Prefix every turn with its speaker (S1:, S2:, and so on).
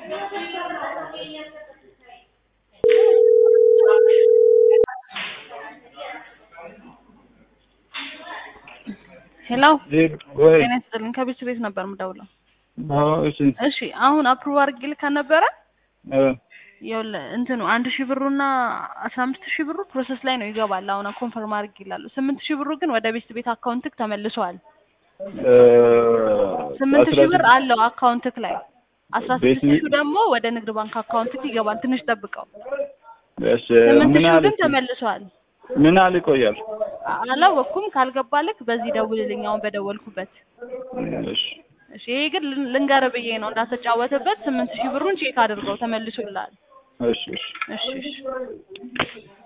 S1: ሄሎ
S2: ወይ
S1: ጤና ይስጥልኝ። ከቤት ቤት ነበር የምደውለው።
S2: አዎ፣ እሺ
S1: እሺ አሁን አፕሩቭ አድርጌ ልካ ነበረ።
S2: እ
S1: ይኸውልህ እንትኑ አንድ ሺህ ብሩና አስራ አምስት ሺህ ብሩ ፕሮሰስ ላይ ነው ይገባል። አሁን ኮንፈርም አድርጌ ይላሉ። ስምንት ሺህ ብሩ ግን ወደ ቤት ቤት አካውንትክ ተመልሷል።
S2: እ
S1: ስምንት
S2: አስራ
S1: ሺህ ብር
S2: ስድስት
S1: አለው አካውንትክ ላይ አስራ
S2: ቤት
S1: ስድስት ሺህ ደግሞ ወደ ንግድ ባንክ አካውንትክ ይገባል። ትንሽ ጠብቀው።
S2: እሺ
S1: ስምንት
S2: ምን
S1: ሺህ
S2: ያህል
S1: ግን ተመልሷል።
S2: ምን ያህል ይቆያል?
S1: አላወቅኩም። ካልገባልክ በዚህ ደውልልኝ አሁን በደወልኩበት።
S2: እሺ
S1: እሺ ይሄ ግን ልን- ልንገርህ ብዬ ነው እንዳትጫወትበት። ስምንት ሺህ ብሩን ቼክ አድርገው ተመልሶልሃል።
S2: እሺ እሺ
S1: እሺ እሺ